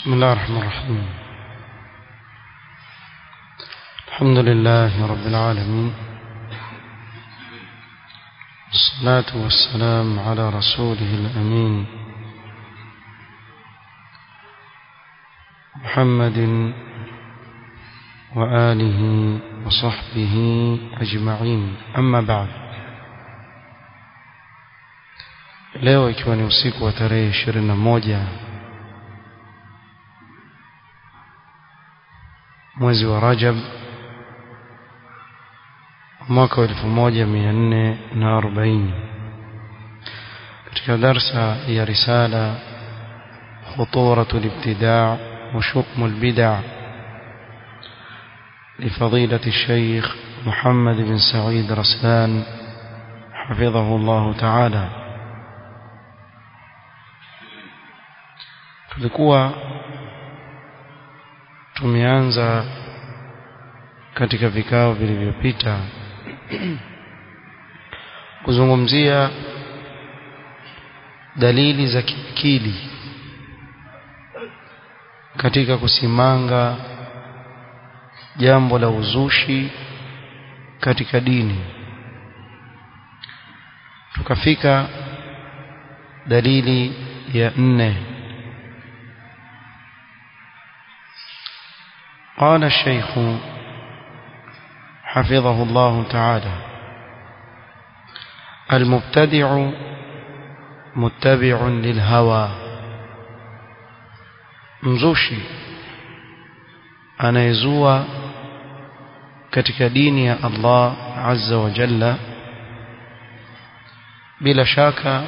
بسم الله الرحمن الرحيم الحمد لله رب العالمين والصلاة والسلام على رسوله الأمين محمد وآله وصحبه أجمعين أما بعد leo ikiwa ni usiku wa tarehe ishirini na moja mwezi wa Rajab mwaka wa elfu moja mia nne na arobaini katika darsa ya risala خطورة الابتداع وشؤم البدع لفضيلة الشيخ محمد بن سعيد رسلان حفظه الله تعالى tulikuwa tumeanza katika vikao vilivyopita kuzungumzia dalili za kiakili katika kusimanga jambo la uzushi katika dini tukafika dalili ya nne قال الشيخ حفظه الله تعالى المبتدع متبع للهوى mzushi anayezua katika dini ya Allah azza wa jalla bila shaka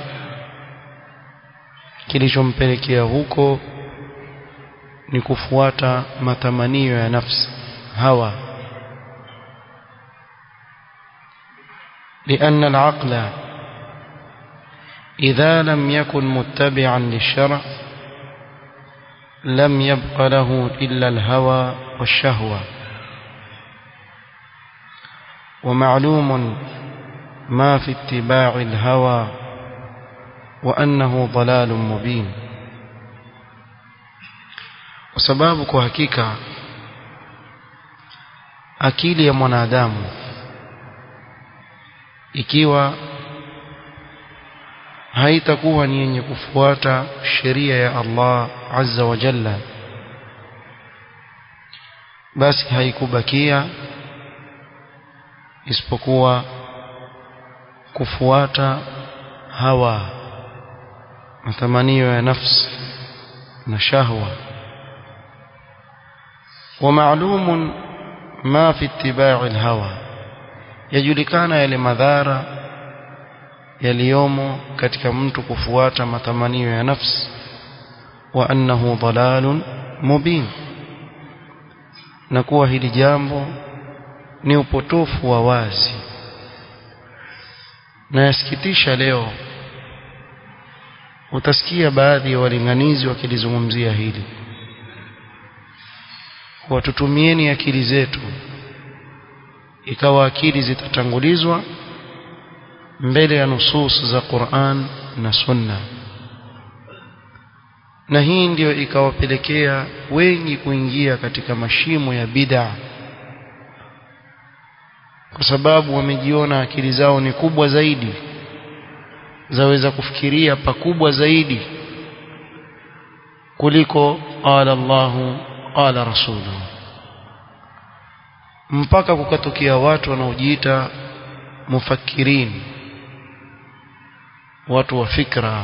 kilichompelekea huko ni kufuata matamanio ya nafsi hawa لأن العقل إذا لم يكن متبعا للشرع لم يبق له إلا الهوى والشهوة ومعلوم ما في اتباع الهوى وأنه ضلال مبين kwa sababu kwa hakika akili ya mwanadamu ikiwa haitakuwa ni yenye kufuata sheria ya Allah azza wa jalla basi haikubakia isipokuwa kufuata hawa matamanio ya nafsi na shahwa ومعلوم ما في اتباع الهوى يجulikana yale madhara yaliyomo katika mtu kufuata matamanio ya nafsi wa annahu dalalun mubin na kuwa hili jambo ni upotofu wa wazi na yasikitisha leo utasikia baadhi ya walinganizi wakilizungumzia hili watutumieni akili zetu ikawa akili zitatangulizwa mbele ya nusus za Qur'an na Sunna na hii ndiyo ikawapelekea wengi kuingia katika mashimo ya bid'a kwa sababu wamejiona akili zao ni kubwa zaidi zaweza kufikiria pakubwa zaidi kuliko qala Allahu qala rasuluhu mpaka kukatokea watu wanaojiita mufakirin watu wa fikra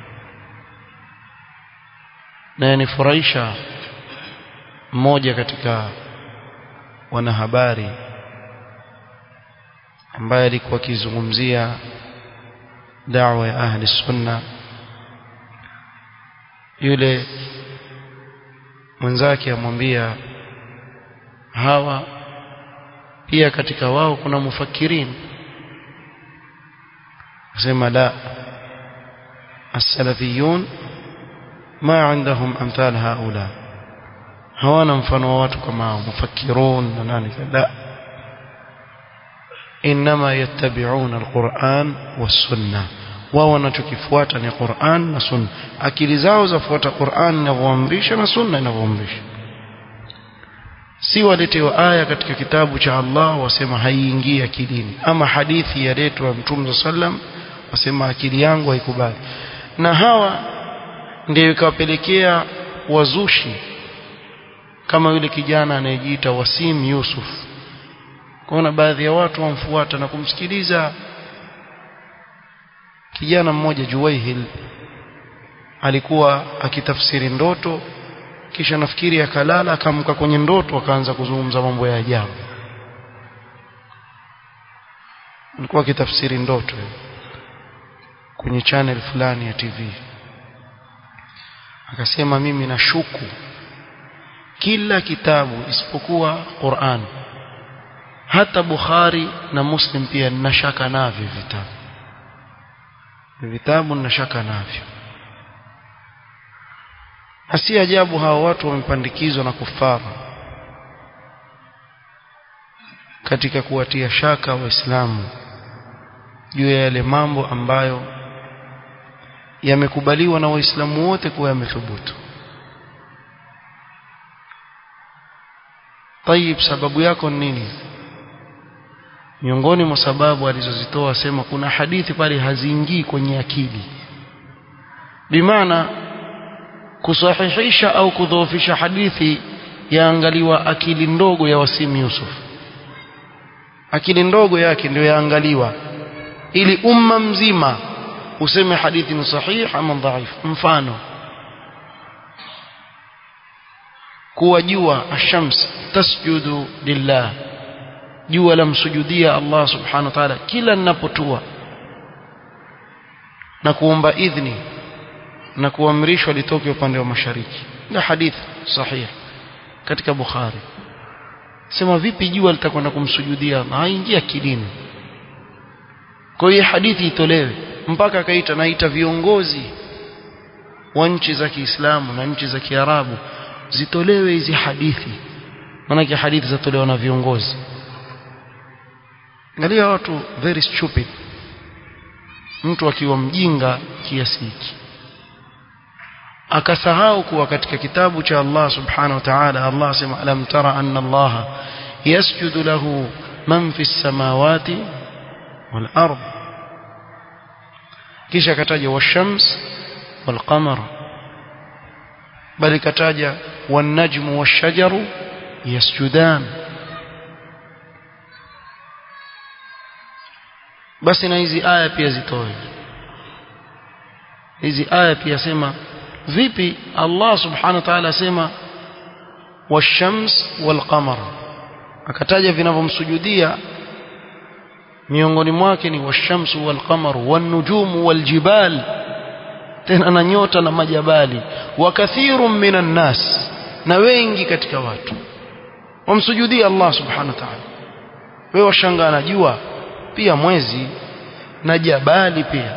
na yanifurahisha mmoja katika wanahabari ambaye alikuwa akizungumzia da'wa ya ahli sunna yule mwenzake amwambia hawa pia katika wao kuna mufakirin asema la as-salafiyun ma عندهم امثال هؤلاء hawana mfano wa watu kama hao mufakirun na nani la انما يتبعون القران والسنه wao wanachokifuata ni Qur'an na Sunna akili zao zafuata Qur'an inavyoamrisha na Sunna inavyoamrisha si waletewa aya katika kitabu cha Allah wasema haiingii akilini ama hadithi yaletwa Mtume sallam wasema akili yangu haikubali na hawa ndio ikawapelekea wazushi kama yule kijana anayejiita Wasim Yusuf kuna baadhi ya watu wamfuata na kumsikiliza kijana mmoja Juwaihil alikuwa akitafsiri ndoto kisha nafikiri akalala akamka kwenye ndoto akaanza kuzungumza mambo ya ajabu alikuwa akitafsiri ndoto kwenye channel fulani ya TV akasema mimi nashuku kila kitabu isipokuwa Qur'an hata Bukhari na Muslim pia ninashaka navyo vitabu vitabu ninashaka navyo hasi ajabu hawa watu wamepandikizwa na kufara katika kuwatia shaka waislamu juu ya yale mambo ambayo yamekubaliwa na waislamu wote kuwa yamethubutu tayib sababu yako nini miongoni mwa sababu alizozitoa sema kuna hadithi pale haziingii kwenye akili bimaana kusahihisha au kudhoofisha hadithi yaangaliwa akili ndogo ya Wasim Yusuf akili ndogo yake ndio yaangaliwa ili umma mzima useme hadithi ni sahihi ama dhaifu mfano kuwa jua ashams tasjudu lillah jua lamsujudia Allah subhanahu wa ta'ala kila ninapotua na kuomba idhni na kuamrishwa litoke upande wa mashariki na hadithi sahihi katika Bukhari sema vipi jua litakwenda kumsujudia haingia akilini kwa hiyo hadithi itolewe mpaka akaita naita viongozi wa nchi za Kiislamu na nchi za Kiarabu zitolewe hizi hadithi maana hadithi zatolewa na viongozi angalia watu very stupid mtu akiwa mjinga kiasi hiki akasahau kuwa katika kitabu cha Allah subhanahu wa ta'ala Allah sema alam tara anna Allah yasjudu lahu man fi samawati wal ard kisha kataja washams wal qamar bali kataja wan najmu wash shajaru yasjudan basi na hizi aya pia zitoe hizi aya pia sema vipi Allah subhanahu wa ta'ala asema washams walqamar akataja vinavyomsujudia miongoni mwake ni washamsu walqamar wanujumu waljibal tena na nyota na majabali wa kathirun minan nas na wengi katika watu wamsujudia Allah subhanahu wa ta'ala wewe washangaa na jua pia mwezi na jabali pia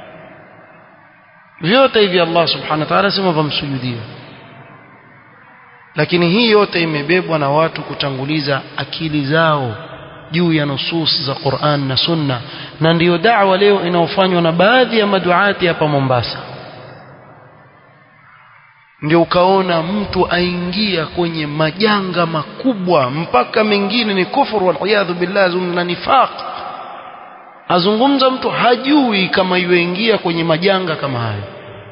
vyote hivi Allah subhanahu wa ta'ala sema vamsujudia lakini hii yote imebebwa na watu kutanguliza akili zao juu ya nusus za Qur'an na Sunna na ndiyo da'wa leo inaofanywa na baadhi ya maduati hapa Mombasa ndio ukaona mtu aingia kwenye majanga makubwa mpaka mengine ni kufuru wal billah na nifaq azungumza mtu hajui kama yuingia kwenye majanga kama hayo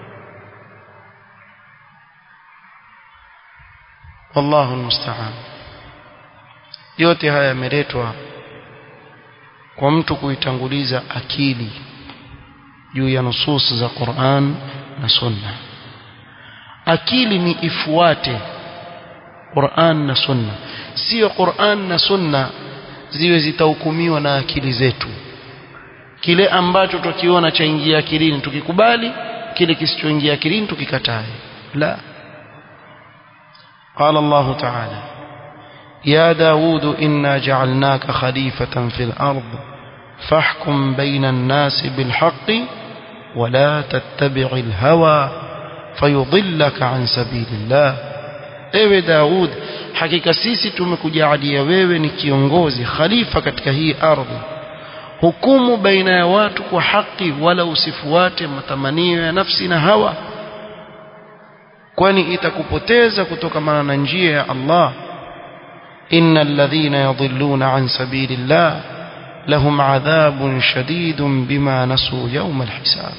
wallahu almusta'an yote haya yameletwa kwa mtu kuitanguliza akili juu ya nusus za Qur'an na Sunna akili ni ifuate Qur'an na Sunna sio Qur'an na Sunna ziwe zitahukumiwa na akili zetu kile ambacho tukiona chaingia akilini tukikubali kile kisichoingia akilini tukikatae la قال الله تعالى يا داود إنا جعلناك خليفة في الأرض فاحكم بين الناس بالحق ولا تتبع الهوى فيضلك عن سبيل الله ewe Daud hakika sisi tumekujalia wewe ni kiongozi khalifa katika hii ardhi hukumu baina ya watu kwa haki wala usifuate matamanio ya nafsi na hawa kwani itakupoteza kutokamana na njia ya Allah innal ladhina yadhilluna an sabilillah lahum adhabun shadidun bima nasu yawm alhisab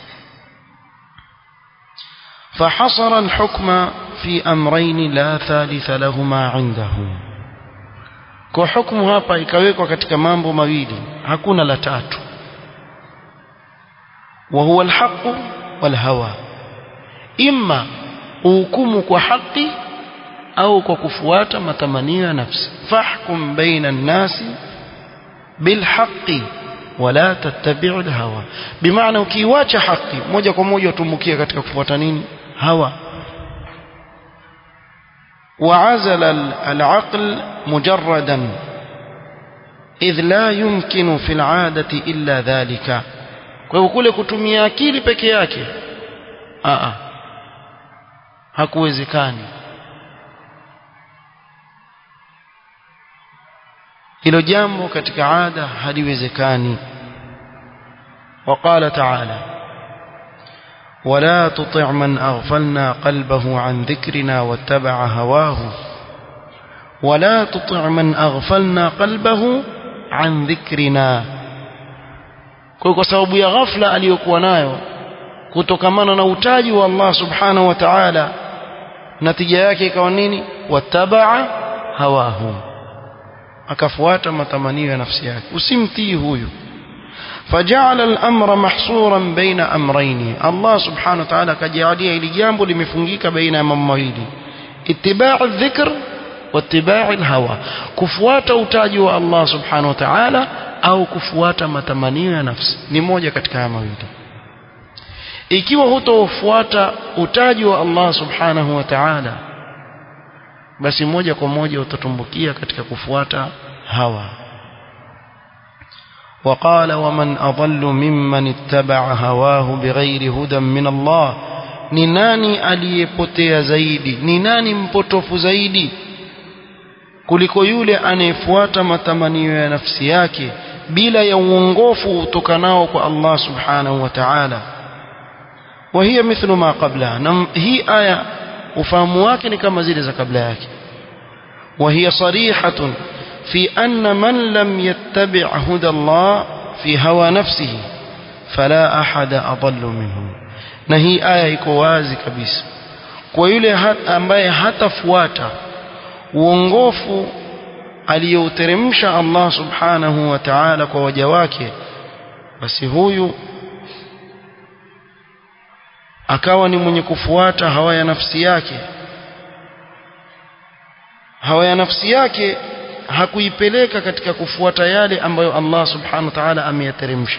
فحصر الحكم في أمرين لا ثالث لهما عنده kwa hukumu hapa ikawekwa katika mambo mawili hakuna la tatu wa huwa alhaq walhawa imma uhukumu kwa haki au kwa kufuata matamanio ya nafsi fahkum baina an-nasi bilhaqqi wala tattabi'u alhawa bimaana ukiiacha haki moja kwa moja utumbukia katika kufuata nini hawa وعزل العقل مجردا إذ لا يمكن في العادة إلا ذلك kwa hivyo kule kutumia akili peke yake a hakuwezekani hilo jambo katika ada haliwezekani وقال تعالى ولا تطع من أغفلنا قلبه عن ذكرنا واتبع هواه ولا تطع من أغفلنا قلبه عن ذكرنا kwa sababu ya ghafla aliyokuwa nayo kutokamana na utaji wa Allah subhanahu wa ta'ala natija yake ikawa nini watabaa hawahu akafuata matamanio ya nafsi yake usimtii huyu فجعل الأمر محصورا بين أمرين الله سبحانه وتعالى كجعليه لجامب لمفنجيك بين ممويل اتباع الذكر واتباع الهوى كفوات utaji wa Allah subhanahu wa ta'ala au kufuata matamanio ya nafsi ni moja katika haya mawili ikiwa hutofuata utaji wa Allah subhanahu wa ta'ala basi moja kwa moja utatumbukia katika kufuata hawa وقال ومن أضل ممن اتبع هواه بغير هدى من الله ni nani aliyepotea zaidi ni nani mpotofu zaidi kuliko yule anayefuata matamanio ya nafsi yake bila ya uongofu utokanao kwa Allah subhanahu wa ta'ala وهي مثل ما قبلها na hii aya ufahamu wake ni kama zile za kabla yake وهي صريحة في أن من لم يتبع هدى الله في هوى نفسه فلا أحد أضل منه na hii aya iko wazi kabisa kwa yule ambaye hatafuata uongofu aliyouteremsha Allah subhanahu wa ta'ala kwa waja wake basi huyu akawa ni mwenye kufuata hawa ya nafsi yake hawa ya nafsi yake hakuipeleka katika kufuata yale ambayo Allah subhanahu wa ta'ala ameyateremsha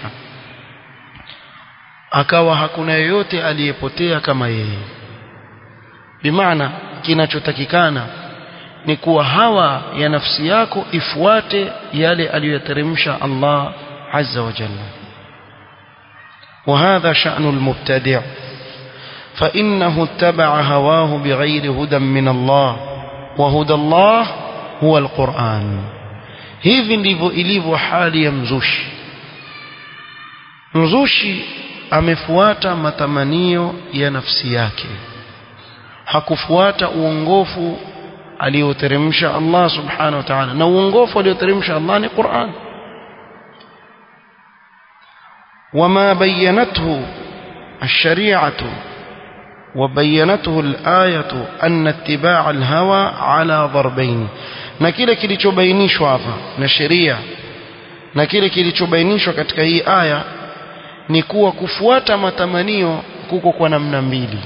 akawa hakuna yeyote aliyepotea kama yeye bimaana kinachotakikana ni kuwa hawa ya nafsi yako ifuate yale aliyoyateremsha Allah azza wa jalla وهذا شأن المبتدع فإنه اتبع هواه بغير هدى من الله وهدى الله هو القرآن hivi ndivyo ilivyo hali ya mzushi mzushi amefuata matamanio ya nafsi yake hakufuata uongofu alioteremsha Allah subhanahu wa ta'ala na uongofu alioteremsha Allah ni Qur'an وما بينته الشريعة وبينته الآية أن اتباع الهوى على ضربين na kile kilichobainishwa hapa na sheria na kile kilichobainishwa katika hii aya ni kuwa kufuata matamanio kuko kwa namna mbili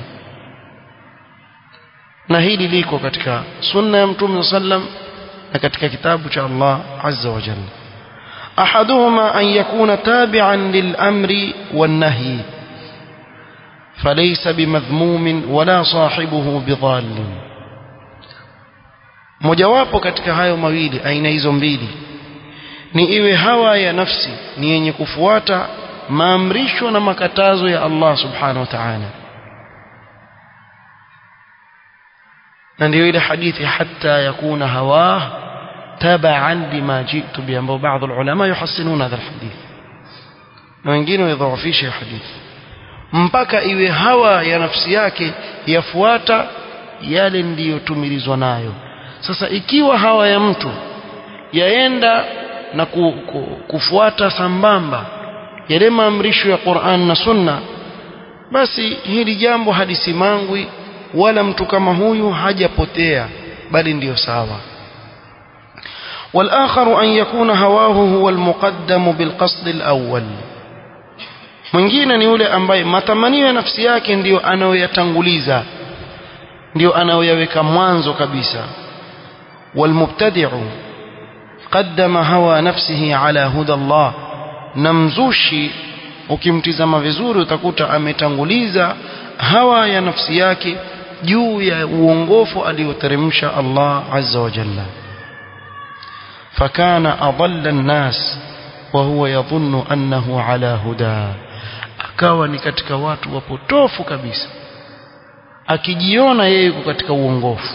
na hili liko katika sunna ya mtume sallam na katika kitabu cha Allah azza wa jalla ahaduhuma an yakuna tabi'an lil amri wan nahy فليس بمذموم ولا صاحبه بضال mojawapo katika hayo mawili aina hizo mbili ni iwe hawa ya nafsi ni yenye kufuata maamrisho na makatazo ya Allah subhanahu wa ta'ala na ndio ile hadithi hatta yakuna hawa tabaan lima jitu bi ambao baadhi ulama yuhassinuna hadha alhadith na wengine waidhaafisha hadithi mpaka iwe hawa ya nafsi yake yafuata yale ndiyotumilizwa nayo sasa ikiwa hawa ya mtu yaenda na ku, ku, kufuata sambamba yale maamrisho ya Qur'an na Sunna basi hili jambo halisimangwi wala mtu kama huyu hajapotea bali ndiyo sawa والآخر أن يكون هواه هو المقدم بالقصد الأول mwingine ni yule ambaye matamanio ya nafsi yake ndiyo anayoyatanguliza ndiyo anayoyaweka mwanzo kabisa walmubtadi'u qaddama hawa nafsihi ala huda Allah na mzushi ukimtizama vizuri utakuta ametanguliza hawa ya nafsi yake juu ya uongofu alioteremsha Allah azza wa jalla فكان أضل الناس وهو يظن أنه على هدى akawa ni katika watu wapotofu kabisa akijiona yeye yuko katika uongofu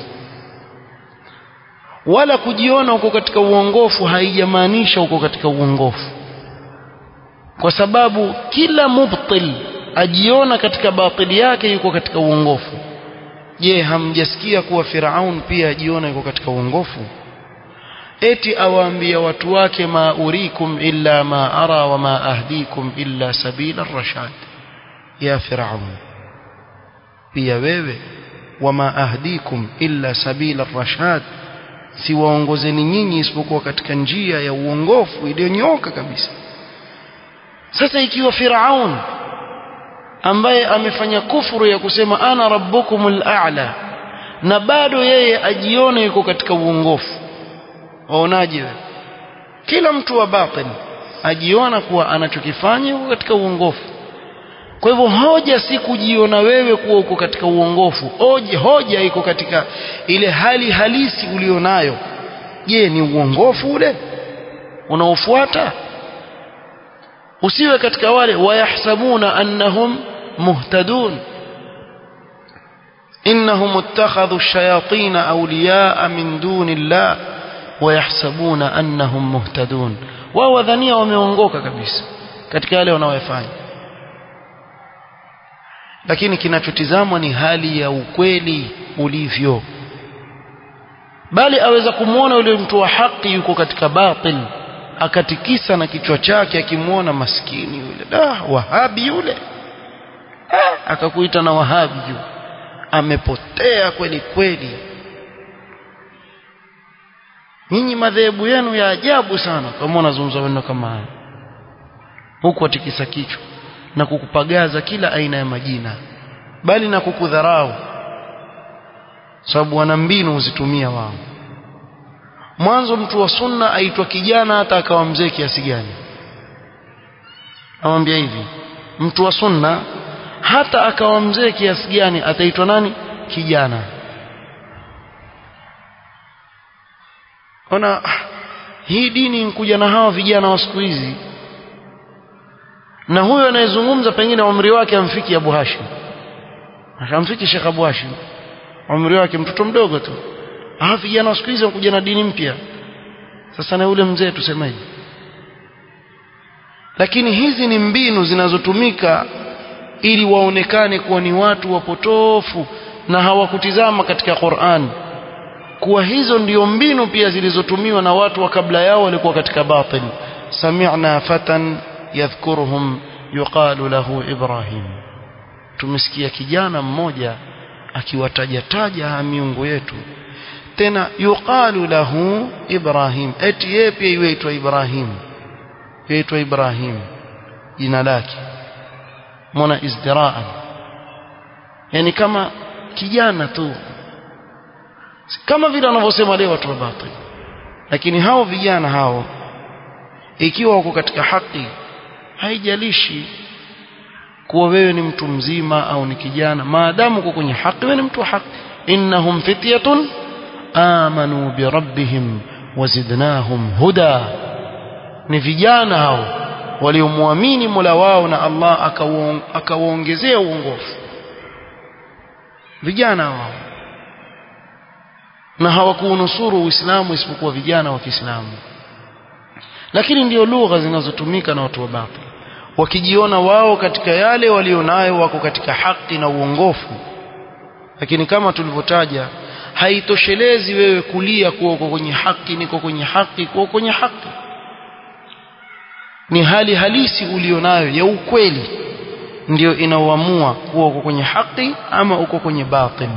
wala kujiona uko katika uongofu haijamaanisha uko katika uongofu kwa sababu kila mubtil ajiona katika batili yake yuko katika uongofu je hamjasikia kuwa Firaun pia ajiona yuko katika uongofu eti awaambia watu wake ma urikum illa ma ara wa ma ahdikum illa sabila rashad ya Firaun pia wewe wama ahdikum illa sabila rashad siwaongozeni nyinyi isipokuwa katika njia ya uongofu iliyonyoka kabisa sasa ikiwa Firaun ambaye amefanya kufuru ya kusema ana rabbukumul a'la na bado yeye ajione yuko katika uongofu waonaje wewe kila mtu wa batil ajiona kuwa anachokifanya yuko katika uongofu kwa hivyo hoja si kujiona wewe kuwa uko katika uongofu hoja, hoja iko katika ile hali halisi ulionayo je ni uongofu ule unaofuata usiwe katika wale wayahsabuna annahum muhtadun innahum ittakhadhu ash-shayatin awliya'a min dunillah wayahsabuna annahum muhtadun wao wadhania wameongoka kabisa katika yale wanaoyafanya lakini kinachotizamwa ni hali ya ukweli ulivyo bali aweza kumwona yule mtu wa haki yuko katika batil akatikisa na kichwa chake akimwona maskini yule da wahabi yule ah, akakuita na wahabi juu amepotea kweli kweli nyinyi madhehebu yenu ya ajabu sana kama unazungumza maneno kama haya huku atikisa kichwa na kukupagaza kila aina ya majina bali na kukudharau sababu wana mbinu huzitumia wao mwanzo mtu wa sunna aitwa kijana hata akawa mzee kiasi gani amwambia hivi mtu wa sunna hata akawa mzee kiasi gani ataitwa nani kijana ona hii dini nkuja na hawa vijana wa siku hizi na huyo anayezungumza pengine umri wake amfiki Abu Hashim akamfiki Sheikh Abu Hashim umri wake mtoto mdogo tu ah vijana wa siku hizi wanakuja na dini mpya sasa na yule mzee tusemaje lakini hizi ni mbinu zinazotumika ili waonekane kuwa ni watu wapotofu na hawakutizama katika Qur'an kuwa hizo ndio mbinu pia zilizotumiwa na watu wa kabla yao walikuwa katika batil sami'na fatan yadhkuruhum yuqalu lahu ibrahim tumesikia kijana mmoja akiwataja taja miungu yetu tena yuqalu lahu ibrahim eti yeye pia yuitwa ibrahim yuitwa ibrahim jina lake mwana izdiraan yani kama kijana tu kama vile wanavyosema leo watu wa batil lakini hao vijana hao ikiwa wako katika haki haijalishi kuwa wewe ni mtu mzima au ni kijana maadamu uko kwenye haki wewe ni mtu wa haki innahum fityatun amanu bi rabbihim wazidnahum huda ni vijana hao waliomwamini Mola wao na Allah akawaongezea uongofu vijana hao na hawakuunusuru Uislamu isipokuwa vijana wa Kiislamu lakini ndio lugha zinazotumika na watu wa batil wakijiona wao katika yale walionayo wako katika haki na uongofu lakini kama tulivyotaja haitoshelezi wewe kulia kuwa uko kwenye haki niko kwenye haki kuwa kwenye haki ni hali halisi ulionayo ya ukweli ndio inaoamua kuwa uko kwenye haki ama uko kwenye batil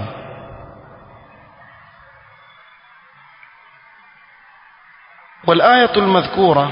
والآية المذكورة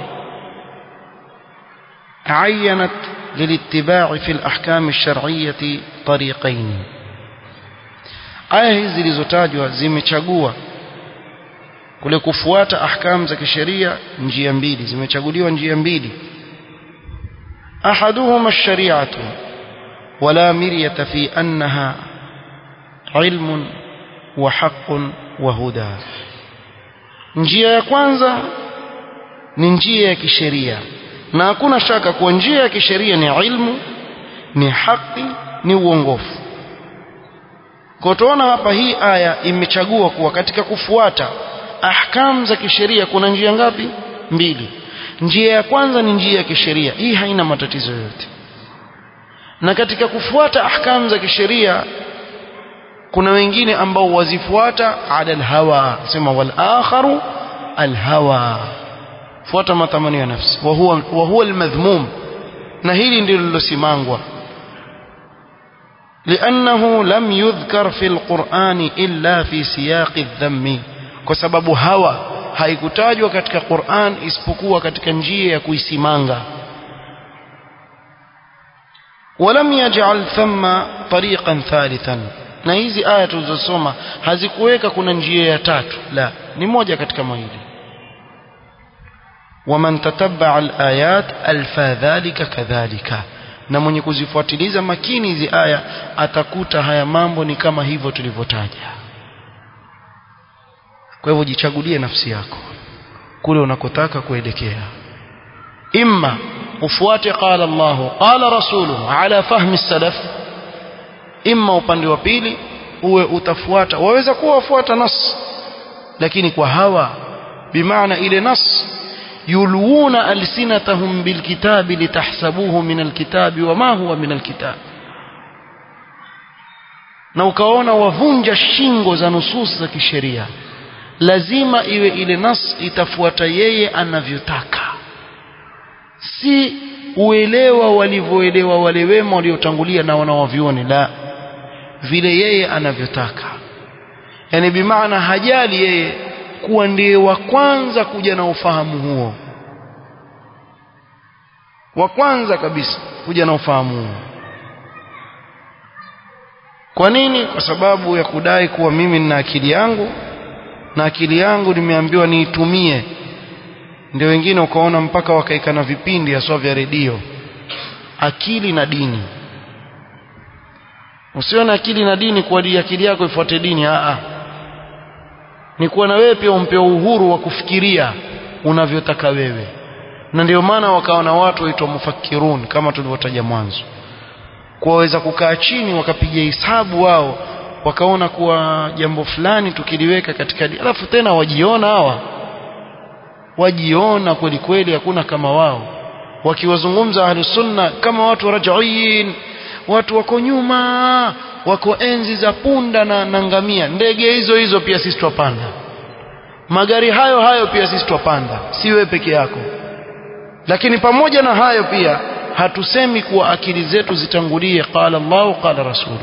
عينت للاتباع في الأحكام الشرعية طريقين aya hizi zilizotajwa zimechagua kule kufuata ahkam za kisheria njia mbili zimechaguliwa njia mbili ahaduhuma ash-shari'atu wala miryata fi annaha ilmun wa haqqun wa huda njia ya kwanza ni njia ya kisheria na hakuna shaka kuwa njia ya kisheria ni ilmu ni haki ni uongofu kwa tuona hapa hii aya imechagua kuwa katika kufuata ahkam za kisheria kuna njia ngapi mbili njia ya kwanza ni njia ya kisheria hii haina matatizo yoyote na katika kufuata ahkam za kisheria kuna wengine ambao wazifuata ala alhawa sema wal akharu alhawa fuata matamanio ya nafsi wa huwa wa huwa almadhmum na hili ndilo lilosimangwa لأنه لم يذكر في القرآن إلا في سياق الذم كسبب هوى haikutajwa katika Qur'an isipokuwa katika njia ya kuisimanga ولم يجعل ثم طريقا ثالثا na hizi aya tulizosoma hazikuweka kuna njia ya tatu la ni moja katika mawili ومن تتبع الآيات ألفى ذلك كذلك na mwenye kuzifuatiliza makini hizi aya atakuta haya mambo ni kama hivyo tulivyotaja kwa hivyo jichagulie nafsi yako kule unakotaka kuelekea imma ufuate qala Allah qala rasuluhu ala fahmi salaf imma upande wa pili uwe utafuata waweza kuwa wafuata nas lakini kwa hawa bimaana ile nas يلوون ألسنتهم بالكتاب لتحسبوه من الكتاب وما هو من الكتاب na ukaona wavunja shingo za nusus za kisheria lazima iwe ile nas itafuata yeye anavyotaka si uelewa walivyoelewa wale wema waliotangulia na wanawavioni la vile yeye anavyotaka yani bimaana hajali yeye kuwa ndiye wa kwanza kuja na ufahamu huo wa kwanza kabisa kuja na ufahamu huo kwa nini kwa sababu ya kudai kuwa mimi nina akili yangu na akili yangu nimeambiwa niitumie ndio wengine ukaona mpaka wakaika na vipindi haswa vya redio akili na dini usione akili na dini kwa akili yako ifuate dini a ni kuwa na wewe pia umpewa uhuru wa kufikiria unavyotaka wewe na ndio maana wakawa na watu waitwa mufakirun kama tulivyotaja mwanzo kuwaweza kukaa chini wakapiga hisabu wao wakaona kuwa jambo fulani tukiliweka katika alafu tena wajiona hawa wajiona kweli kweli hakuna kama wao wakiwazungumza ahli sunna kama watu rajaiin watu wako nyuma wako enzi za punda na, na ngamia ndege hizo hizo pia sisi twapanda magari hayo hayo pia sisi twapanda si wewe peke yako lakini pamoja na hayo pia hatusemi kuwa akili zetu zitangulie qala Allahu qala rasulu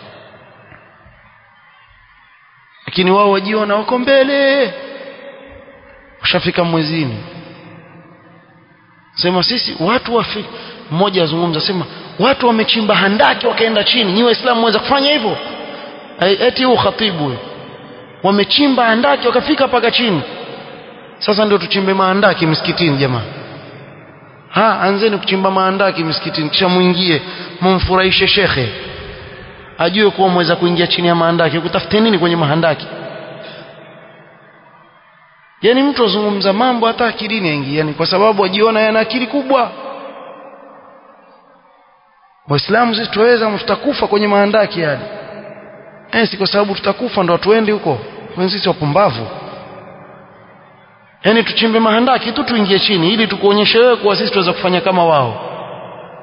lakini wao wajiona wako mbele ushafika mwezini sema sisi watu wafi mmoja azungumza sema watu wamechimba handaki wakaenda chini nyi waislamu mweza kufanya hivyo eti huu khatibu wamechimba handaki wakafika paka chini sasa ndio tuchimbe mahandaki msikitini jamaa ha anzeni kuchimba mahandaki msikitini kisha muingie mumfurahishe shekhe ajue kuwa mweza kuingia chini ya mahandaki kutafute nini kwenye mahandaki yani mtu azungumza mambo hata akilini aingia yani kwa sababu ajiona yana akili kubwa waislamu sisi tuweza tutakufa kwenye mahandaki yale eh si kwa sababu tutakufa ndo tuende huko sisi wapumbavu yani tuchimbe mahandaki tu tuingie chini ili tukuonyeshe wewe kuwa sisi tuweza kufanya kama wao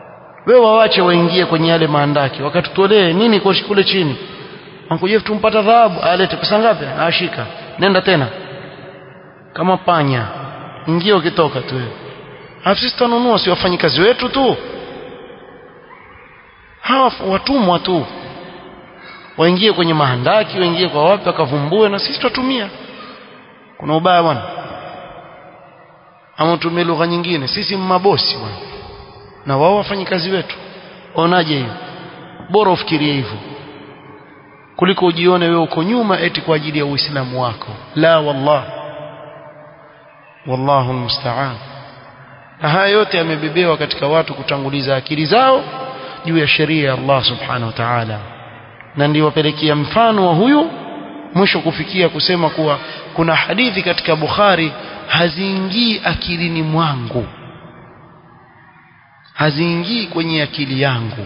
wewe wawache waingie kwenye yale maandaki wakatutolee nini kwa kule chini Ankujefu tumpata dhahabu alete pesa ngapi ashika nenda tena kama panya ingia ukitoka tu wewe Alafu sisi tunanunua si wafanyikazi wetu tu hawa watumwa tu waingie kwenye mahandaki waingie kwa wapi wakavumbue na sisi tutatumia kuna ubaya bwana ama tumie lugha nyingine sisi mabosi bwana na wao wafanyikazi wetu onaje hiyo bora ufikirie hivyo kuliko ujione wewe uko nyuma eti kwa ajili ya uislamu wako la wallah wallahu almusta'an na haya yote yamebebewa katika watu kutanguliza akili zao juu ya sheria ya Allah subhanahu wa ta'ala na ndio wapelekea mfano wa huyu mwisho kufikia kusema kuwa kuna hadithi katika Bukhari haziingii akilini mwangu haziingii kwenye akili yangu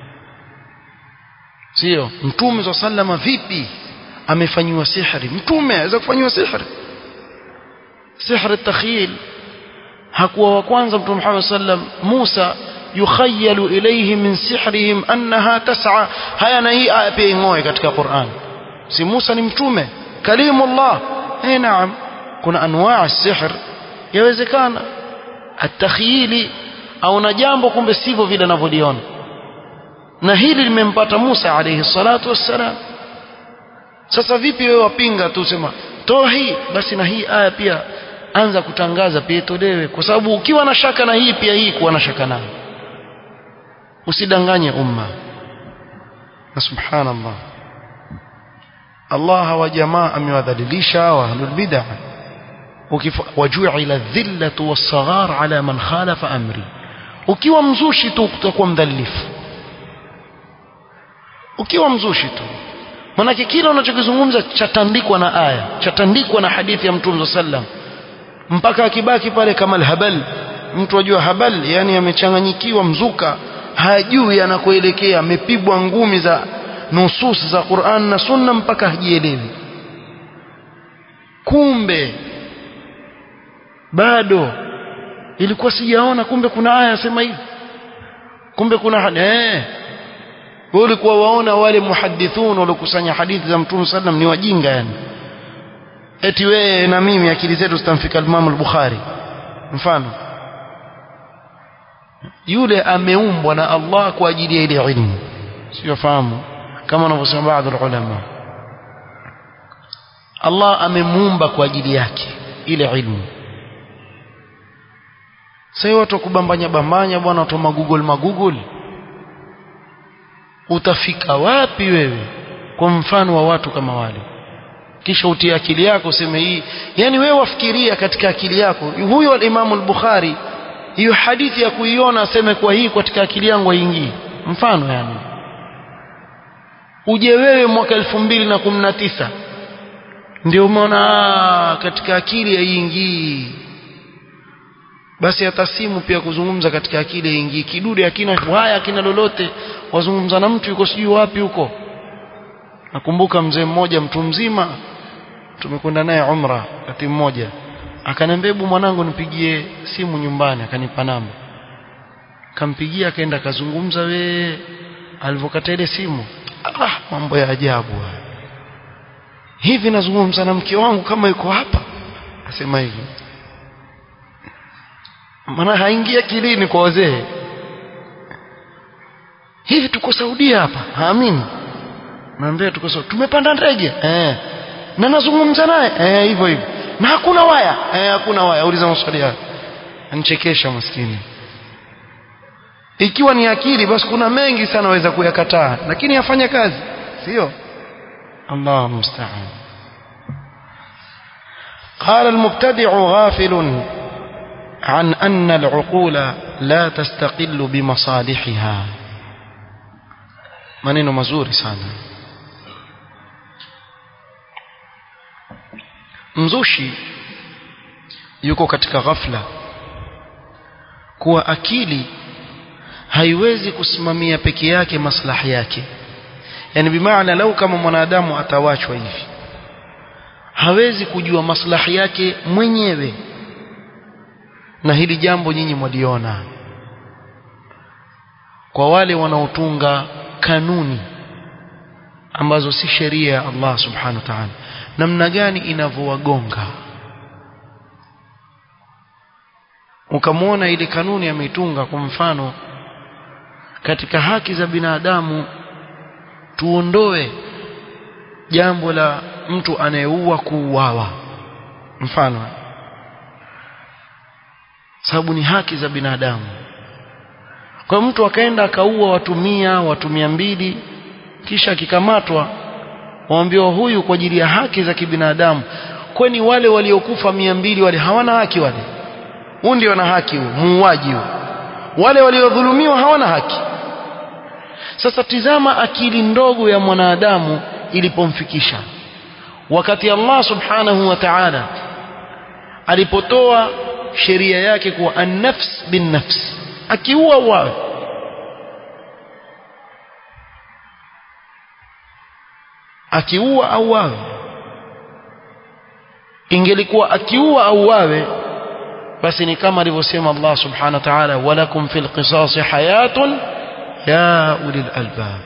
sio mtume wa sallama vipi amefanyiwa sihri mtume aweza kufanyiwa sihri sihri takhyil hakuwa wa kwanza mtume Muhammad sallam Musa yukhayalu ilayhi min sihrihim annaha tas'a haya na hii aya pia ingoe katika Qur'an si Musa ni mtume kalimullah eh naam kuna anwaa sihr yawezekana atakhyili au na jambo kumbe sivyo vile anavyoliona na hili limempata Musa alayhi salatu wassalam sasa vipi wewe wapinga tu sema toa hii basi na hii aya pia anza kutangaza pia itolewe kwa sababu ukiwa na shaka na hii pia hii kuwa na shaka nayo usidanganye umma na subhanallah Allah hawa jamaa amewadhalilisha wa ahlul bid'ah waju'ila dhillatu was-saghar ala man khalafa amri ukiwa mzushi tu utakuwa mdhalifu ukiwa mzushi tu manake kila unachokizungumza chatandikwa na aya chatandikwa na hadithi ya mtume sallam mpaka akibaki pale kama habal mtu ajua habal yani amechanganyikiwa mzuka hajui anakoelekea amepigwa ngumi za nusus za Qur'an na Sunna mpaka hajielewi kumbe bado ilikuwa sijaona kumbe kuna aya sema hivi kumbe kuna eh wewe ulikuwa waona wale muhadithun waliokusanya hadithi za Mtume sallam ni wajinga yani eti wewe na mimi akili zetu zitamfika Imam al-Bukhari mfano yule ameumbwa na Allah kwa ajili ya ile ilmu sio fahamu kama wanavyosema baadhi ya ulama Allah amemuumba kwa ajili yake ile ilmu sasa watu kubambanya bambanya bwana watu magoogle magoogle utafika wapi wewe kwa mfano wa watu kama wale kisha utie akili yako useme hii yani wewe wafikiria katika akili yako huyo al-Imam al-Bukhari hiyo hadithi ya kuiona aseme kwa hii katika akili yangu haingii mfano yani uje wewe mwaka 2019 ndio umeona katika akili haiingii basi hata simu pia kuzungumza katika akili haiingii kidude hakina haya hakina lolote wazungumza na mtu yuko sijui wapi huko nakumbuka mzee mmoja mtu mzima tumekwenda naye umra wakati mmoja akaniambia hebu mwanangu nipigie simu nyumbani akanipa namba kampigia akaenda akazungumza we alivyokata ile simu ah mambo ya ajabu hivi nazungumza na mke wangu kama yuko hapa asema hivi maana haingia kilini kwa wazee hivi tuko Saudia hapa haamini naambia tuko Saudia tumepanda ndege eh na nazungumza naye eh hivyo hivyo na hakuna waya eh hakuna waya uliza maswali hayo anchekesha maskini ikiwa ni akili basi kuna mengi sana waweza kuyakataa lakini yafanya kazi sio Allah musta'an قال المبتدع غافل عن أن العقول لا تستقل بمصالحها maneno mazuri sana mzushi yuko katika ghafla kuwa akili haiwezi kusimamia peke yake maslahi yake yani bimaana lau kama mwanadamu atawachwa hivi hawezi kujua maslahi yake mwenyewe na hili jambo nyinyi mwaliona kwa wale wanaotunga kanuni ambazo si sheria ya Allah subhanahu wa ta'ala namna gani inavyowagonga ukamwona ile kanuni ameitunga kwa mfano katika haki za binadamu tuondoe jambo la mtu anayeua kuuawa mfano sababu ni haki za binadamu kwa mtu akaenda akaua watu mia watu mia mbili kisha akikamatwa waambiwa huyu kwa ajili ya haki za kibinadamu kwani wale waliokufa mia mbili wale hawana haki wale huu ndio wana haki huo muuaji huo wale waliodhulumiwa hawana haki sasa tizama akili ndogo ya mwanadamu ilipomfikisha wakati Allah subhanahu wa ta'ala alipotoa sheria yake kuwa an-nafs bin nafs akiua uawe akiua auawe ingelikuwa akiua auawe basi ni kama alivyosema Allah subhanahu wa ta'ala walakum fil qisas hayatun ya ulil albab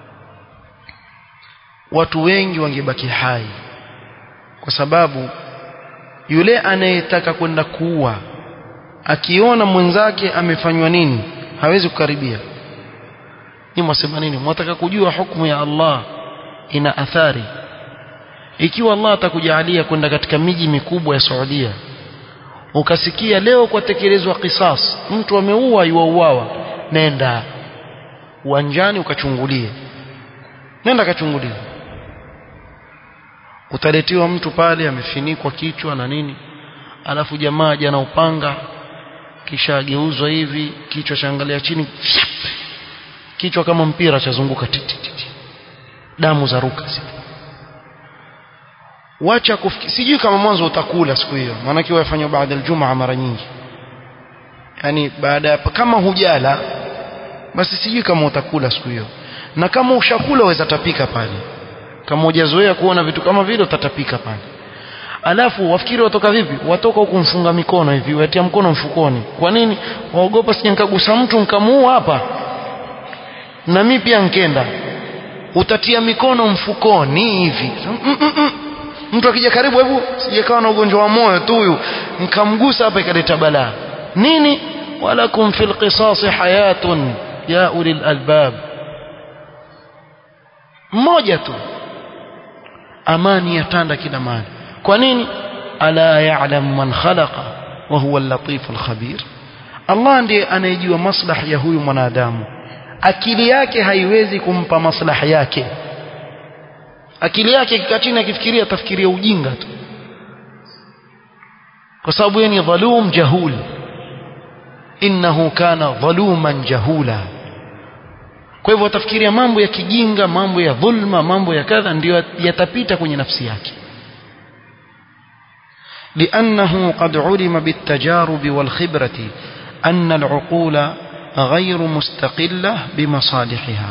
watu wengi wangebaki hai kwa sababu yule anayetaka kwenda kuua akiona mwenzake amefanywa nini hawezi kukaribia ni mwasema nini mwataka kujua hukumu ya Allah ina athari ikiwa Allah atakujalia kwenda katika miji mikubwa ya Saudia ukasikia leo kwa tekelezwa kisas mtu ameua yuauawa nenda uwanjani ukachungulie nenda kachungulie utaletiwa mtu pale amefinikwa kichwa na nini alafu jamaa jana upanga kisha ageuzwa hivi kichwa chaangalia chini kichwa kama mpira chazunguka titi damu za ruka wacha kufikiri sijui kama mwanzo utakula siku hiyo maana kiwa yafanywa baada ya Ijumaa mara nyingi yani baada ya kama hujala basi sijui kama utakula siku hiyo na kama ushakula waweza tapika pale kama hujazoea kuona vitu kama vile utatapika pale alafu wafikiri watoka vipi watoka huku mfunga mikono hivi watia mkono mfukoni kwa nini waogopa sije nikagusa mtu nikamuua hapa na mimi pia nkenda utatia mikono mfukoni hivi mm -mm -mm. mtu akija karibu hebu sijekawa na ugonjwa wa moyo tu huyu nikamgusa hapa ikaleta balaa nini walakum fil qisas hayatun ya ulil albab mmoja tu amani yatanda kila mahali kwa nini ala ya'lam man khalaqa wa huwa al-latif al-khabir Allah ndiye anayejua maslahi ya huyu mwanadamu akili yake haiwezi kumpa maslahi yake akili yake ikikaa chini akifikiria atafikiria ujinga tu kwa sababu yeye ni dhalum jahul innahu kana dhaluman jahula kwa hivyo atafikiria mambo ya kijinga mambo ya dhulma mambo ya kadha ndio yatapita kwenye nafsi yake لأنه قد علم بالتجارب والخبرة أن العقول غير مستقلة بمصالحها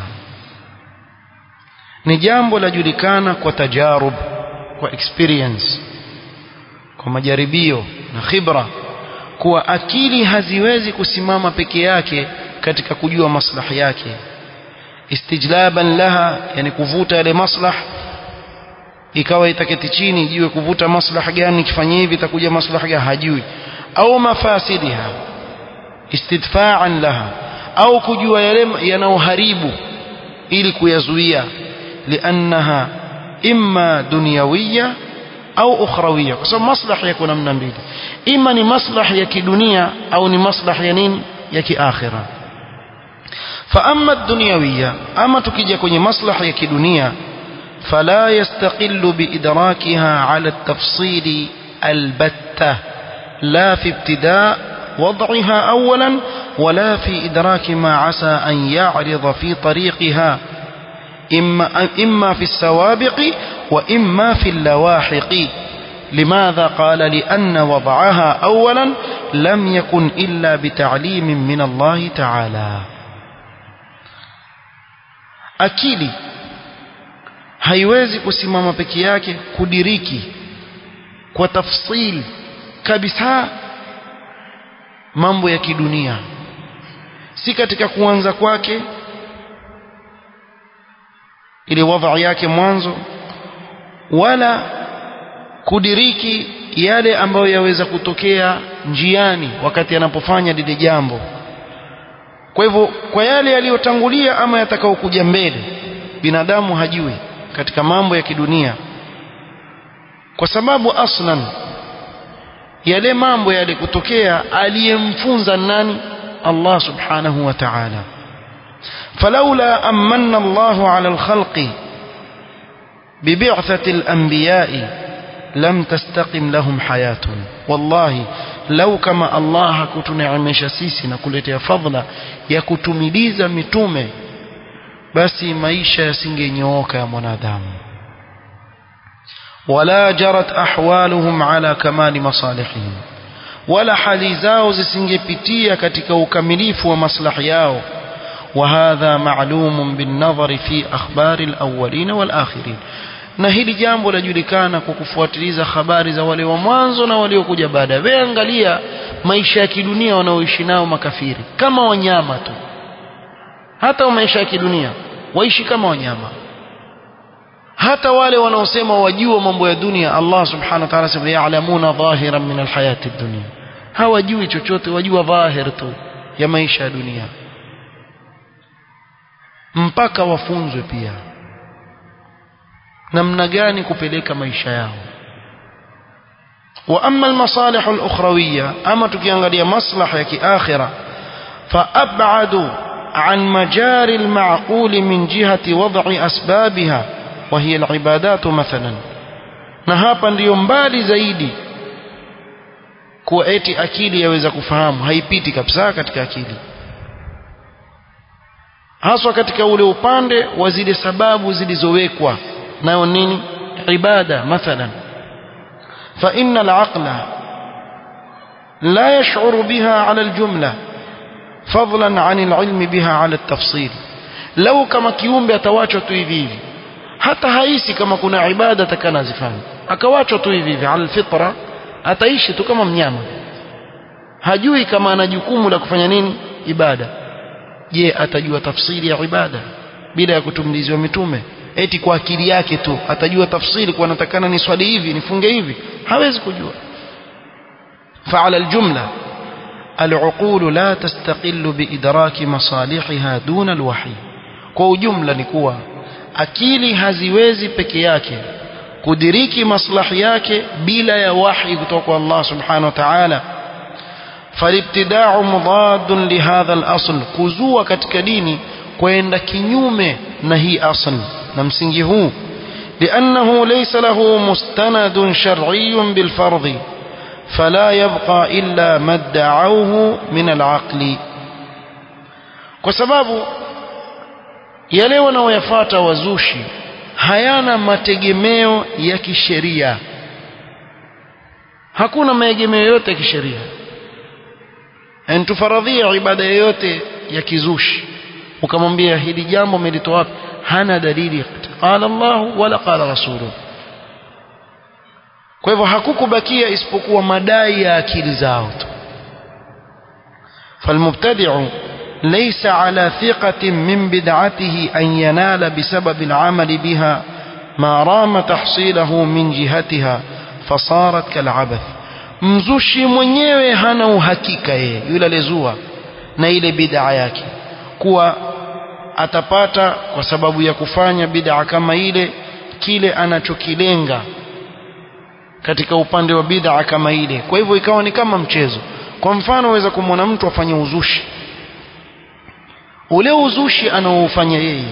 ni jambo lajulikana kwa tajarub kwa experience kwa majaribio na khibra kuwa akili haziwezi kusimama peke yake katika kujua maslahi yake istijlaban laha yani kuvuta yale maslah ikawa itaketi chini ijue kuvuta maslaha gani kifanyia hivi itakuja maslaha gani hajui au mafasidiha istidfa'an laha au kujua yale yanayoharibu ili kuyazuia liannaha imma dunyawiyya au ukhrawiyya kwa sababu maslahi yako namna mbili ima ni maslahi ya kidunia au ni maslahi ya nini ya kiakhira فأما الدنيوية أما تكيجا كوني مصلحة كدنيا فلا يستقل بإدراكها على التفصيل البتة لا في ابتداء وضعها أولا ولا في إدراك ما عسى أن يعرض في طريقها إما, إما في السوابق وإما في اللواحق لماذا قال لأن وضعها أولا لم يكن إلا بتعليم من الله تعالى akili haiwezi kusimama peke yake kudiriki kwa tafsili kabisa mambo ya kidunia si katika kuanza kwake ile wadha yake mwanzo wala kudiriki yale ambayo yaweza kutokea njiani wakati anapofanya lile jambo kwa hivyo kwa yale yaliyotangulia ama yatakayokuja mbele binadamu hajui katika mambo ya kidunia kwa sababu aslan yale mambo yale kutokea aliyemfunza nani Allah subhanahu wa ta'ala فلولا أمن الله على الخلق ببعثة الأنبياء لم تستقم لهم حياة والله لو كما الله كتنعمش سيسي نقولت فضلا يكتمليز متومه basi maisha yasingenyooka ya mwanadamu wala jarat ahwaluhum ala kamali masalihihim wala hali zao zisingepitia katika ukamilifu wa maslahi yao وهذا معلوم بالنظر في أخبار الأولين والآخرين na hili jambo lajulikana kwa kufuatiliza habari za wale wa mwanzo na waliokuja baada wewe angalia maisha ya kidunia wanaoishi nao makafiri kama wanyama tu hata maisha ya kidunia waishi kama wanyama hata wale wanaosema wajua mambo ya dunia Allah subhanahu wa ta'ala sema ya'lamuna dhahiran min alhayati dunya hawajui chochote wajua dhahir tu ya maisha ya dunia mpaka wafunzwe pia namna gani kupeleka maisha yao wa amma almasalih alukhrawiyya ama tukiangalia maslaha ya kiakhira fa ab'adu عن مجاري المعقول من جهة وضع أسبابها وهي العبادات مثلا na hapa ndiyo mbali zaidi kuwa eti akili yaweza kufahamu haipiti kabisa katika akili haswa katika ule upande wa zile sababu zilizowekwa nayo nini ibada mathalan fa inna al-aqla la yash'uru biha 'ala al-jumla fadlan 'an al-'ilmi biha 'ala at-tafsil lau kama kiumbe atawachwa tu hivi hivi hata haisi kama kuna ibada atakana zifanye akawachwa tu hivi hivi al-fitra ataishi tu kama mnyama hajui kama ana jukumu la kufanya nini ibada je atajua tafsiri ya ibada bila ya kutumliziwa mitume eti kwa akili yake tu atajua tafsiri kwa natakana ni swali hivi nifunge hivi hawezi kujua فعلى الجملة العقول لا تستقل بإدراك مصالحها دون الوحي kwa ujumla ni kuwa akili haziwezi peke yake kudiriki maslahi yake bila ya wahi kutoka kwa Allah subhanahu wa ta'ala فالابتداع مضاد لهذا الأصل كزوا katika dini kwenda kinyume na hii asl na msingi huu لأنه ليس له مستند شرعي بالفرض فلا يبقى إلا ما ادعوه من العقل kwa sababu yale wanaoyafuata wazushi hayana mategemeo ya kisheria hakuna maegemeo yote ya kisheria yani tufaradhia ibada yoyote ya kizushi ukamwambia hili jambo umelitoa wapi hana dalili qala Allah wala qala rasuluhu kwa hivyo hakukubakia isipokuwa madai ya akili zao tu فالمبتدع ليس على ثقة من بدعته أن ينال بسبب العمل بها ما رام تحصيله من جهتها فصارت كالعبث mzushi mwenyewe hana uhakika yeye yule aliyezua na ile bid'a yake kuwa atapata kwa sababu ya kufanya bid'a kama ile kile anachokilenga katika upande wa bid'a kama ile kwa hivyo ikawa ni kama mchezo kwa mfano waweza kumwona mtu afanye uzushi ule uzushi anaoufanya yeye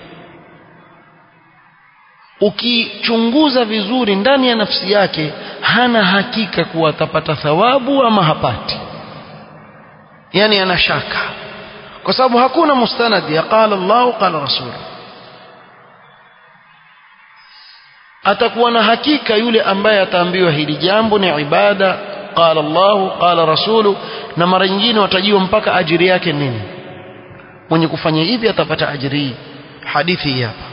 ukichunguza vizuri ndani ya nafsi yake hana hakika kuwa atapata thawabu ama hapati yani ana shaka kwa sababu hakuna mustanad ya qala Allah qala rasul atakuwa na hakika yule ambaye ataambiwa hili jambo ni ibada qala Allah qala rasulu na mara nyingine watajiwa mpaka ajiri yake nini mwenye kufanya hivi atapata ajiri hadithi hii hapa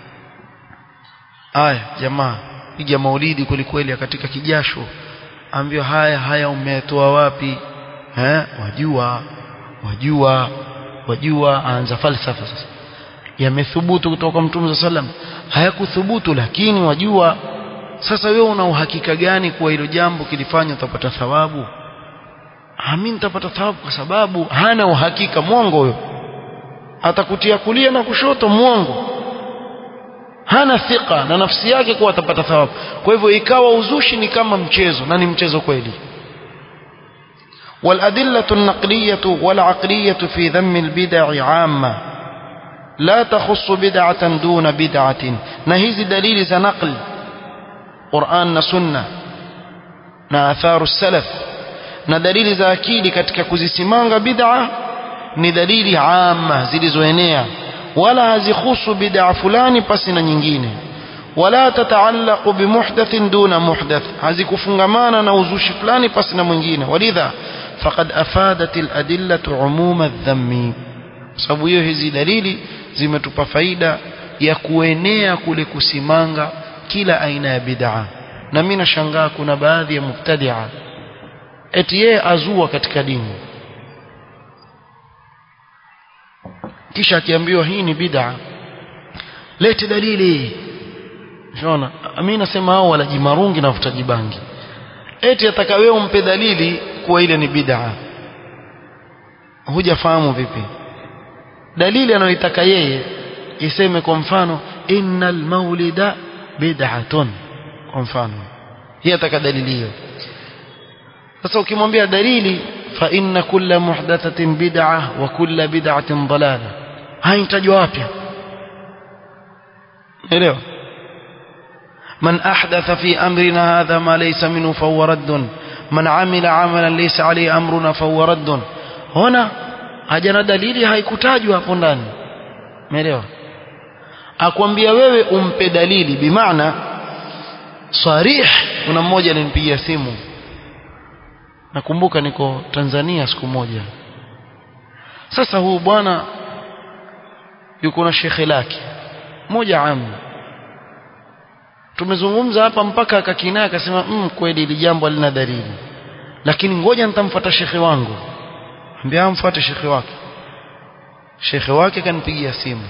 aya jamaa piga maulidi kwelikweli katika kijasho ambiwa haya haya umetoa wapi eh wajua wajua wajua aanza falsafa sasa yamethubutu kutoka kwa mtume sallam hayakuthubutu lakini wajua sasa wewe una uhakika gani kuwa hilo jambo kilifanya utapata thawabu mimi nitapata thawabu kwa sababu hana uhakika mwongo huyo atakutia kulia na kushoto mwongo hana thika na nafsi yake kuwa atapata thawabu kwa hivyo ikawa uzushi ni kama mchezo na ni mchezo kweli والأدلة النقلية والعقلية في ذم البدع عامة لا تخص بدعة دون بدعة نهيز دليل ذا نقل قرآن سنة na atharu salaf na dalili za akili katika kuzisimanga bid'a ni dalili amma zilizoenea wala hazikhusu bid'a fulani pasi na nyingine wala tataallaqu bimuhdathin duna muhdath hazikufungamana na uzushi fulani pasi na mwingine walidha faqad afadat aladillatu umuma adh-dhammi sababu hiyo hizi dalili zimetupa faida ya kuenea kule kusimanga kila aina ya bid'a na mimi nashangaa kuna baadhi ya mubtadi'a eti yeye azua katika dini kisha akiambiwa hii ni bid'a lete dalili unaona mimi nasema hao wala jimarungi na wafutaji bangi eti ataka wewe umpe dalili kuwa ile ni bid'a hujafahamu vipi dalili anayoitaka yeye iseme kwa mfano innal maulida bid'atun kwa mfano yeye ataka dalili hiyo sasa ukimwambia dalili fa inna kulla muhdathatin bid'ah wa kulla bid'atin dalala haitajwa wapi elewa من أحدث في أمرنا هذا ما ليس منه فهو رد من عمل عملا ليس عليه أمرنا فهو رد هنا hajana dalili haikutajwa hapo ndani umeelewa akwambia wewe umpe dalili bimaana sarih kuna mmoja alinipigia simu nakumbuka niko Tanzania siku moja sasa huu bwana yuko na shekhe lake moja amu tumezungumza hapa mpaka akakinaa akasema mm, kweli hili jambo halina dalili lakini ngoja nitamfuata shekhe wangu ambia amfuate shekhe wake shekhe wake kanipigia simu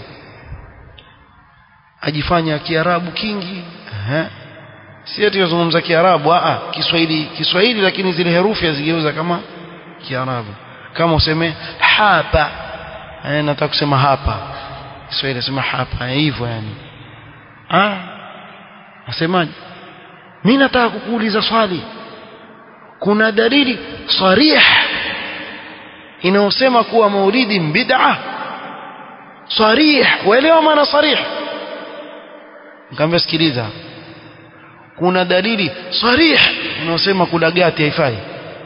ajifanya kiarabu kingi Aha. si ati yazungumza kiarabu a kiswahili kiswahili lakini zile herufi azigeuza kama kiarabu kama useme hapa eh nataka kusema hapa kiswahili nasema hapa hivyo yani ah nasemaje mimi nataka kukuuliza swali kuna dalili sarih inayosema kuwa maulidi bid'a sarih waelewa maana sarih nikamwambia sikiliza kuna dalili sarih inayosema kula gati haifai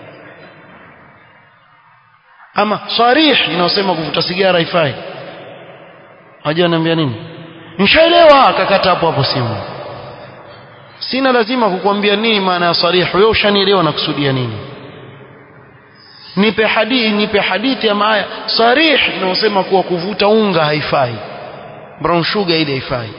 ama sarih inayosema kuvuta sigara haifai hajua ananiambia nini nishaelewa akakata hapo hapo simu sina lazima kukwambia nini maana ya sarih wewe ushanielewa na kusudia nini nipe hadithi nipe hadithi ama aya sarih inayosema kuwa kuvuta unga haifai brown sugar ile haifai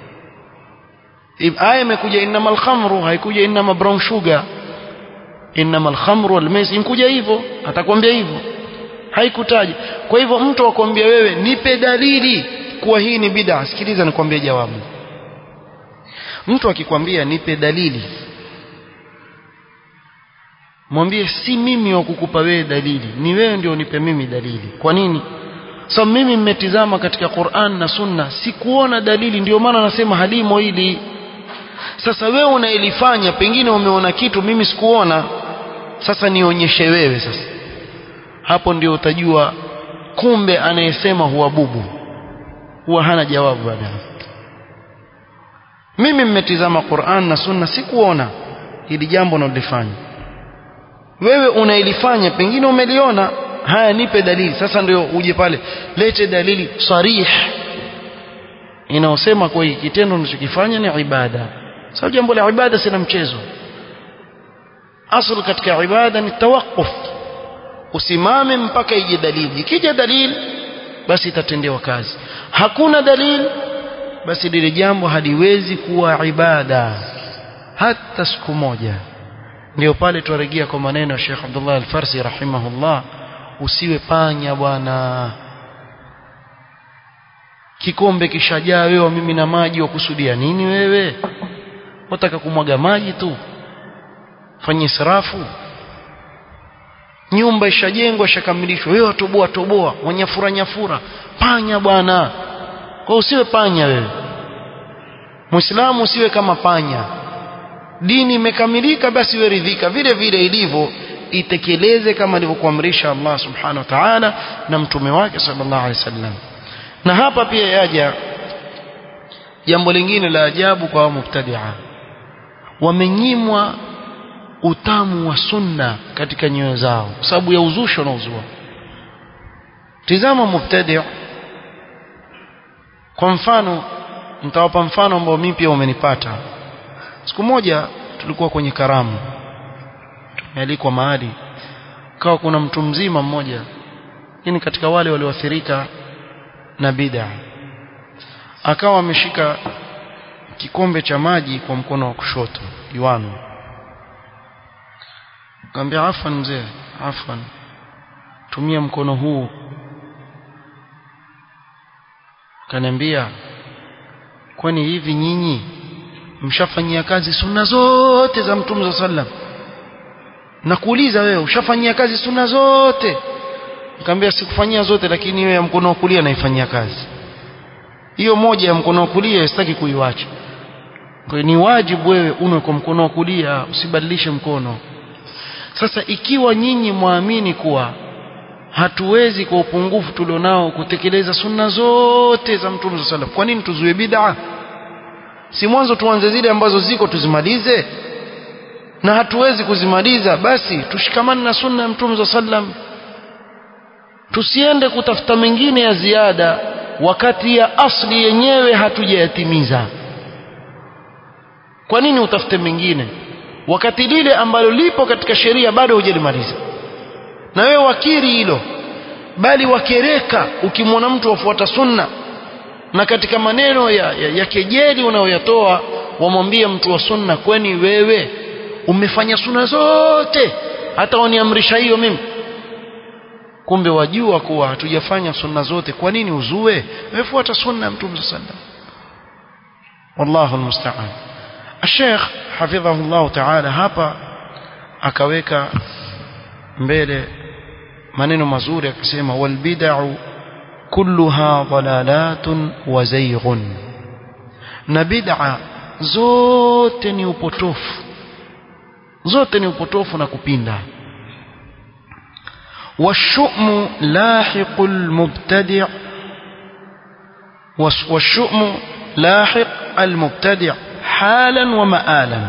aya imekuja innamal khamru haikuja innama brown sugar innamal khamru wal maisir inkuja hivyo atakwambia hivyo haikutaja kwa hivyo mtu akwambia wewe nipe dalili kuwa hii ni bid'a sikiliza nikwambie jawabu mtu akikwambia nipe dalili mwambie si mimi wa kukupa wewe dalili ni wewe ndio unipe mimi dalili kwa nini so mimi mmetizama katika Qur'an na Sunna sikuona dalili ndio maana nasema halimo hili sasa wewe unaelifanya pengine umeona kitu mimi sikuona sasa nionyeshe wewe sasa hapo ndio utajua kumbe anayesema huwa bubu huwa hana jawabu baadaye mimi mmetizama Qur'an na Sunna sikuona hili jambo nalifanya wewe unailifanya pengine umeliona haya nipe dalili sasa ndio uje pale lete dalili sarih inaosema kwa hiki kitendo unachokifanya ni ibada sababu jambo la ibada sina mchezo asl katika ibada ni tawaqquf usimame mpaka ije dalili ikija dalili basi itatendewa kazi hakuna dalili basi lile jambo haliwezi kuwa ibada hata siku moja ndio pale tuarejea kwa maneno ya Sheikh Abdullah Al-Farsi rahimahullah usiwe panya bwana kikombe kishajaa wewe mimi na maji wakusudia nini wewe wataka kumwaga maji tu fanye israfu nyumba ishajengwa ishakamilishwa wewe toboa toboa wanyafura nyafura panya bwana kwa usiwe panya wewe muislamu usiwe kama panya dini imekamilika basi wewe ridhika vile vile ilivyo itekeleze kama alivyokuamrisha Allah subhanahu wa ta'ala na mtume wake sallallahu alaihi wasallam na hapa pia yaja jambo lingine la ajabu kwa mubtadia wamenyimwa utamu wa sunna katika nyoyo zao kwa sababu ya uzushi unaozua tizama mubtadi kwa mfano nitawapa mfano ambao mimi pia umenipata siku moja tulikuwa kwenye karamu tumealikwa mahali kawa kuna mtu mzima mmoja ni katika wale walioathirika na bid'a akawa ameshika kikombe cha maji kwa mkono wa kushoto juano Kaambia afwan mzee, afwan. Tumia mkono huu. Kaniambia kwani hivi nyinyi mshafanyia kazi sunna zote za Mtume sallam? Nakuuliza wewe ushafanyia kazi sunna zote? Nikamwambia sikufanyia zote lakini hiyo ya mkono wa kulia naifanyia kazi. Hiyo moja ya mkono wa kulia sitaki kuiwacha. Kwa ni wajibu wewe unwe kwa mkono wa kulia usibadilishe mkono. Sasa ikiwa nyinyi muamini kuwa hatuwezi kwa upungufu tulionao kutekeleza sunna zote za Mtume sallam, kwa nini tuzuie bid'a? Si mwanzo tuanze zile ambazo ziko tuzimalize, na hatuwezi kuzimaliza, basi tushikamane na sunna ya Mtume sallam, tusiende kutafuta mengine ya ziada wakati ya asli yenyewe hatujayatimiza. Kwa nini utafute mengine? wakati lile ambalo lipo katika sheria bado hujalimaliza na wewe wakiri hilo bali wakereka ukimwona mtu wafuata sunna na katika maneno ya, ya, ya kejeli unayoyatoa wamwambie mtu wa sunna kwani wewe umefanya sunna zote hata waniamrisha hiyo mimi kumbe wajua kuwa hatujafanya sunna zote kwa nini uzue wefuata sunna ya mtume sallallahu alaihi wasallam wallahu almusta'an الشيخ حفظه الله تعالى hapa akaweka mbele maneno mazuri akasema wal bid'u kulluha dalalatun wa zayghun na bid'a zote ni upotofu zote ni upotofu na kupinda والشؤم لاحق المبتدع والشؤم لاحق المبتدع halan wa maalan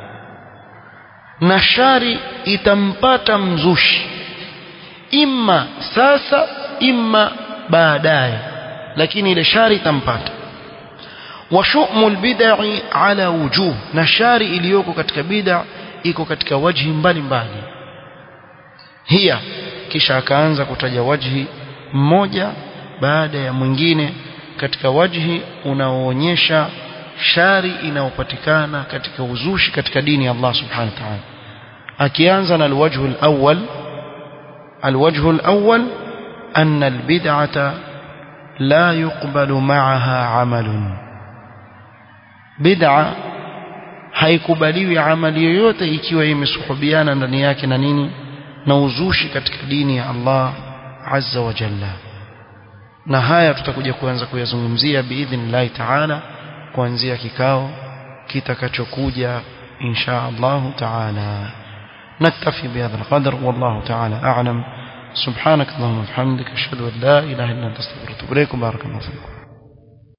na shari itampata mzushi imma sasa imma baadaye lakini ile shari itampata wa shumul bid'i ala wujuh na shari iliyoko katika bid'a iko katika wajhi mbalimbali hiya kisha akaanza kutaja wajhi mmoja baada ya mwingine katika wajhi unaoonyesha shari inayopatikana katika uzushi katika dini ya Allah subhanahu wa ta'ala akianza na alwajhu alawwal alwajhu alawwal أن البدعة لا يقبل معها عمل بدعة haikubaliwi amali yoyote ikiwa imesuhubiana ndani yake na nini na uzushi katika dini ya Allah azza wa jalla na haya tutakuja kuanza kuyazungumzia biidhnillahi taala kuanzia kikao kitakachokuja insha Allah taala نكتفي بهذا القدر والله تعالى أعلم سبحانك اللهم وبحمدك أشهد أن لا إله إلا أنت أستغفرك وأتوب إليك بارك الله فيكم